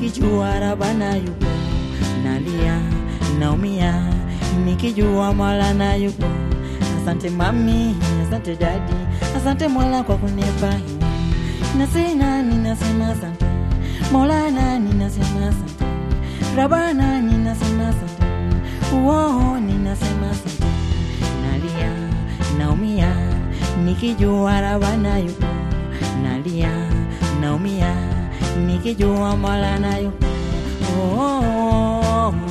nikijua Rabana yupo, nalia naumia, nikijua Maulana yupo. Asante mami, asante dadi, asante Mola kwa kunipa hiwa. Nasema ninasema asante, Maulana ninasema asante, Rabana ninasema asante, uo ninasema asante. Nalia naumia, nikijua Rabana yupo, nalia naumia, nikijua Maulana yupo. Oh,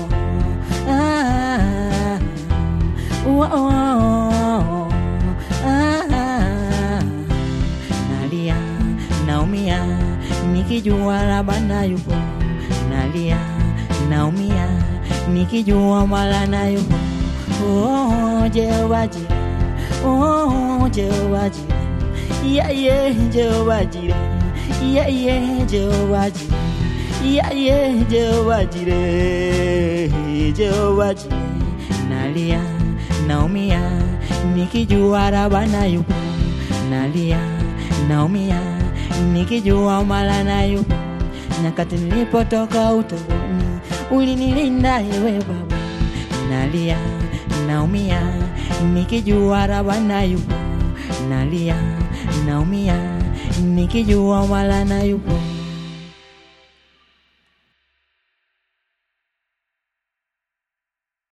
ah, oh, oh, ah, nalia naumia nikijua Rabana yupo, nalia naumia nikijua Maulana yupo. Oh, Jehova Jireh, oh, Jehova Jireh, yeah, yeah, Jehova Jireh, yeah, yeah, Jehova Jireh. Yeah, yeah, Jehova Jireh, Jehova Jireh. Nalia, naumia, nikijua Rabana yupo. Nalia, naumia, nikijua Maulana yupo. Nyakati nilipotoka utotoni, ulinilinda ewe Baba. Nalia, naumia, nikijua Rabana yupo. Nalia, naumia, nikijua Maulana yupo.